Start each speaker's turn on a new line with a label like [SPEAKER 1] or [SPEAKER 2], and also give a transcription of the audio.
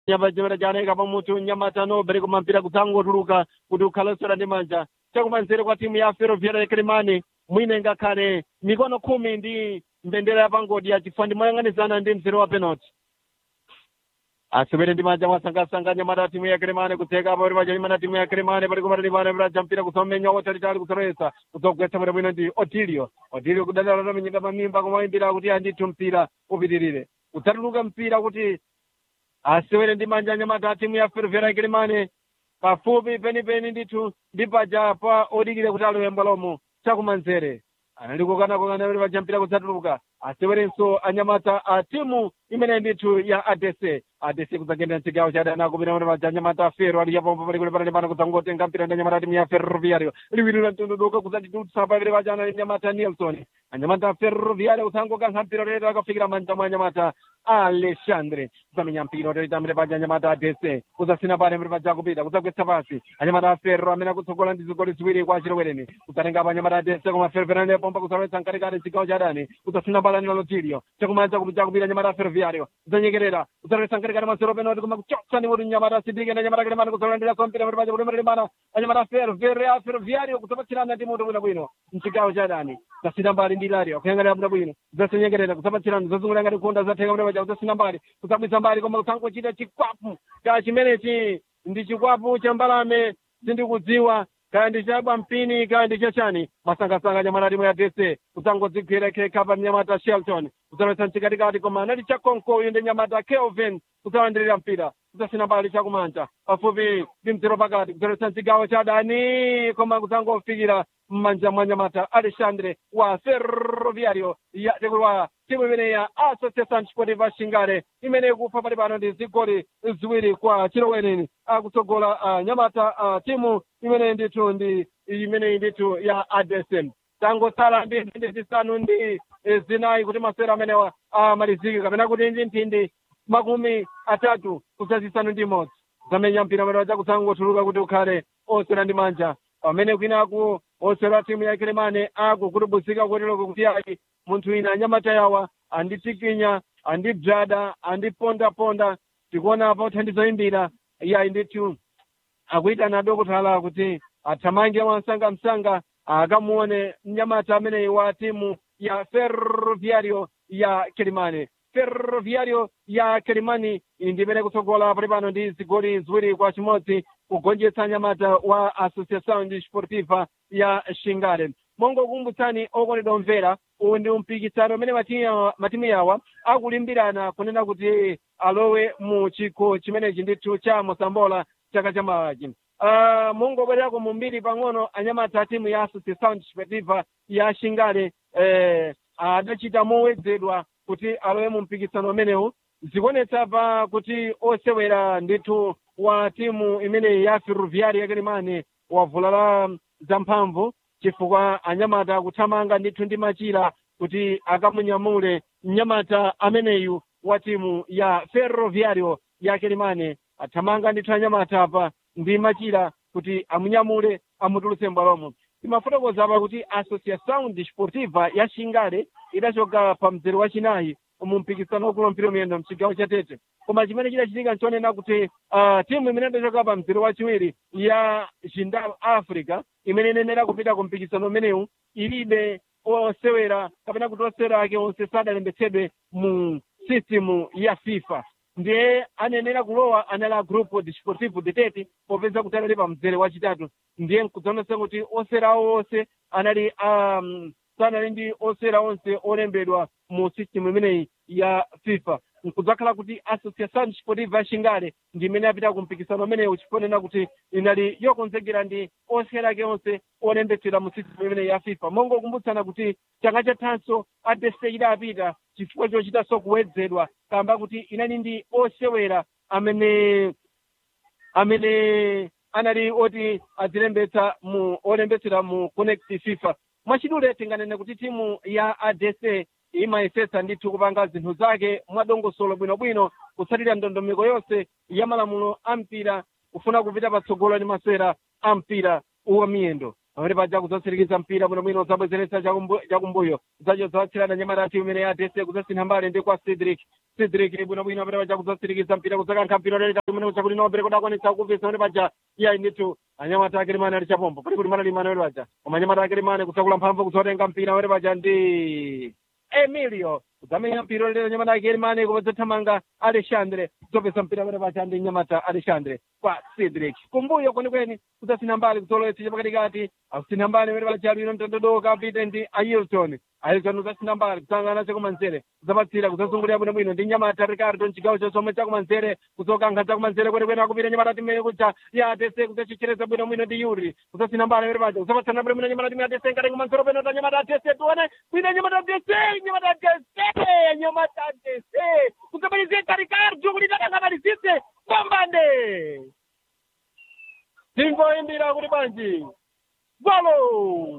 [SPEAKER 1] nyamata chaneka pamutu nyamata nobe koma mpira kudzangotuluka kuti ukhalosera ndi manja chakumanzere kwa timu ya ferroviaria ya kilimani mwine ngakhale mikono khumi ndi mbendera yapangodi yachifandi moyang'anizana ndi mzere wa penalty asewere ndi manja mwasangasanga nyamata timu ya kilimani kutheka apo pali pachalimana timu ya kilimani pali kumatalipana piraja mpira kusomenya watalitali kusoresa kudzogwetsa bwino bwino ndi otilio otilio kudalala tamenyeka pamimba kumayimbira kuti andithu mpira upitirire kudzatuluka mpira kuti asewere ndi manja nyamata timu ya ferroviaria ya kilimani pafupi penipeni ndithu ndi paja pa odikire kuti alowe mbwalomo chakumanzere anali kukanakokana pali paja mpira kudzatuluka asewerenso anyamata a timu imene ndithu ya adc adc kudzangendera mchigawo cha adani akupita pali paja anyamata a fero ali yapompo pali kule panali pano kudzangotenga mpira ndi anyamata a timu ya ferroviario liwirira mtunduduka kudzatitutsa pavere paja ana anyamata nelson anyamata a ferroviario kudzangokankha mpira lero akafikira manja mwa anyamata alexandre kudzamenya mpira utalitamire paja anyamata a dc kudzasina pale mbere paja kupita kudzagwetsa pasi anyamata a ferro amene akutsogola ndi zigoli ziwiri kwa chilowereni kudzatenga pa anyamata a dc koma ferroviario pompa kudzalowetsa mkatikati chigawo cha adani kudzasina pale anilo lotilio chakumanja kupita kupita anyamata a ferroviario kudzanyekerera kudzalowetsa mkatikati masero penalty koma kuchotsa ni kuti anyamata asindike ndi anyamata kilemani kudzalandira so mpira mbere paja kuti malimbana anyamata a ferroviario ferroviario kudzapatsirana ndi moto bwinobwino mchigawo cha adani zasina mbali ndi ilario kuyang'anira bwinobwino zasenyekerera kudzapatsirana zazungulira ngati khunda zatheka mbere paja kudzasina mbali kudzabwitsa mbali koma kusangochita chikwapu ka chimenechi ndi chikwapu cha mbalame sindikudziwa kaya ndi chabwa mpini kaya ndi chachani masangasanga nyamata timu ya dc kudzangodzigwira khekha mnyamata shelton kudzalowetsa mchikatikati koma anali chakonko uyu ndi nyamata kelvin kudzalandirira mpira kudzasina mbali chakumanja pafupi ndi mzero pakati kudzalowetsa mchigawo cha adani koma kudzangofikira mmanja mwa nyamata alexandre wa ferroviario ya wa timu imene ya association sportiva shingale imene ikupha pali pano ndi zigoli ziwiri kwa chilowereni akutsogola uh, nyamata uh, timu imene ndithu ndi imene ndithu ya adsm tangosala ndi mphindi zisanu ndi eh, zinayi kuti masewera amenewa amalizike kapena kuti ndi mphindi makumi atatu kudzazisanu ndi imodzi zamenya mpira amene waja kudzangotuluka kuti ukhale osera ndi manja pamene kwinaku osera timu ya kilemane akukutubuzika kutiloko kuti ayi munthu ina anyamata yawa anditikinya andibzada andipondaponda tikuona apa uthandizo imbira iyayi ndithu akuyitana adokotala kuti athamange mwansangamsanga akamuone mnyamata ameneyi wa timu ya ferroviario ya kilimani ferroviario ya kilimani iyi ndi imene kutsogola pali pano ndi zigoli ziwiri kwa chimodzi kugonjetsa nyamata wa associação desportiva ya shingale mongokumbutsani okondedwa omvera uwu ndi mpikisano umene matimu matimu yawa akulimbirana kunena kuti alowe mu chikho chimenechi ndithu cha mosambola chaka chamawachi uh, mungobwererako mumbiri pang'ono anyamata a timu ya associação desportiva ya shingale eh, adachita mowedzedwa kuti alowe mu mpikisano umenewu zikuonetsa pa kuti osewera ndithu wa timu imeneyi ya ferroviaria yakilimani wavulala zamphamvu chifukwa anyamata akuthamanga ndithu ndi machira kuti akamunyamule mnyamata ameneyu wa timu ya ferroviario ya kilimani athamanga ndithu anyamata apa ndi machira kuti amunyamule amutulutse mbwalomo timafotokoza apa kuti associação desportiva ya shingale idachoka pa mzere wachinayi mu mpikisano wakulumpira miyendo mchigawo cha tete koma chimene chidachitika nchonena kuti uh, timu imene idachoka pa mzere wachiwiri ya jindal africa imene inenera kupita ku mpikisano umenewu ilibe osewera kapena kuti osewera ake onse sadalembetsedwe mu system ya fifa ndiye anenera kulowa anali a grupo desportivo de tete popeza kuti anali pa mzere wachitatu ndiye nkudzaonesa kuti osewera awo onse anali um, sanali ndi osewera onse olembedwa mu system imeneyi ya fifa nkudzakhala kuti associação desportiva ya shingale ndi imene yapita ku mpikisano umenewu chifonena kuti inali yokonzekera ndi osewera ake onse olembetsedwa mu system imeneyi ya fifa mongokumbutsana kuti chaka chathanso adese idapita chifukwa chochitanso kuwedzedwa kamba kuti inali ndi osewera amene amene anali oti adzilembetsa mu olembetsera mu connect fifa mwachidule tinganene kuti timu ya adc imayesetsa ndithu kupanga zinthu zake mwadongosolo bwinobwino kutsatira ndondomeko yonse ya malamulo a mpira kufuna kupita patsogolo ndi masewera a mpira wa miyendo pamene paja kuzotsirikiza mpira bwinobwino usabwezeretsa chakumbuyo usacho zawatsirana nyamata timu imene yatese kuzasintha mbali ndi kwa cedric cedric bwinobwino pamene paja kuzotsirikiza mpira kusakankha mpira leleka kumene chakuti nobere kuti akwanitsa kuvisa pamene paja iyayi ndithu anyamata akelemane ali chapombo pali kuti mana limane pamene paja koma anyamata akelemane kusakula mphamvu kuzotenga mpira pamene paja ndi emilio kudzamenya mpira lero nyamata akelemane kupadzathamanga alexandre kudzopesa mpira pamene paja ndi nyamata alexandre kwa cedric kumbuyo kwenikweni kudzasintha mbali kuzolowetsa chapakatikati akusintha mbali pamene paja lino mtandodoka apite ndi ailton ailton kudzasintha mbali kusangana chakumanzere kudzapatsira kudzazungulira bwinobwino ndi nyamata ricardo mchigawo chosome chakumanzere kudzokankha chakumanzere kwenikweni akupita nyamata timene kuja yatese kudzachichereza bwinobwino ndi yuri kudzasintha mbali pamene paja kudzapatsana bwinobwino nyamata timene atese ngati kumanzere peno ta nyamata atese tione kwina nyamata atese nyamata atese nyamata atese kudzamalizika ricardo kuti takangamalizitse pambande tingoyimbira kuti bwanji golo